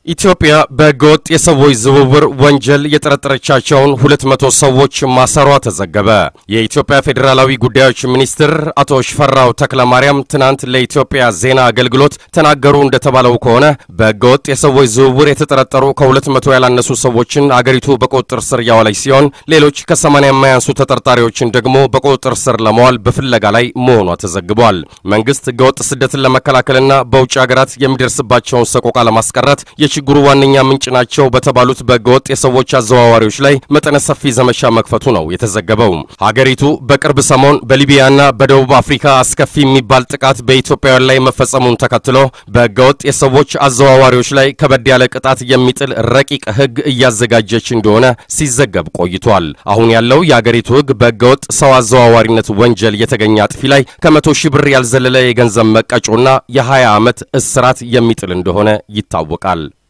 ኢትዮጵያ በህገወጥ የሰዎች ዝውውር ወንጀል የጠረጠረቻቸውን ሁለት መቶ ሰዎች ማሰሯ ተዘገበ። የኢትዮጵያ ፌዴራላዊ ጉዳዮች ሚኒስትር አቶ ሽፈራው ተክለማርያም ትናንት ለኢትዮጵያ ዜና አገልግሎት ተናገሩ እንደተባለው ከሆነ በህገወጥ የሰዎች ዝውውር የተጠረጠሩ ከሁለት መቶ ያላነሱ ሰዎችን አገሪቱ በቁጥጥር ስር እያዋለች ሲሆን ሌሎች ከሰማንያ የማያንሱ ተጠርጣሪዎችን ደግሞ በቁጥጥር ስር ለመዋል በፍለጋ ላይ መሆኗ ተዘግቧል። መንግስት ህገወጥ ስደትን ለመከላከልና በውጭ ሀገራት የሚደርስባቸውን ሰቆቃ ለማስቀረት የችግሩ ዋነኛ ምንጭ ናቸው በተባሉት በህገወጥ የሰዎች አዘዋዋሪዎች ላይ መጠነ ሰፊ ዘመቻ መክፈቱ ነው የተዘገበው። ሀገሪቱ በቅርብ ሰሞን በሊቢያና በደቡብ አፍሪካ አስከፊ የሚባል ጥቃት በኢትዮጵያውያን ላይ መፈጸሙን ተከትሎ በህገወጥ የሰዎች አዘዋዋሪዎች ላይ ከበድ ያለ ቅጣት የሚጥል ረቂቅ ህግ እያዘጋጀች እንደሆነ ሲዘገብ ቆይቷል። አሁን ያለው የአገሪቱ ህግ በህገወጥ ሰው አዘዋዋሪነት ወንጀል የተገኘ አጥፊ ላይ ከመቶ ሺህ ብር ያልዘለለ የገንዘብ መቀጮና የ20 ዓመት እስራት የሚጥል እንደሆነ ይታወቃል።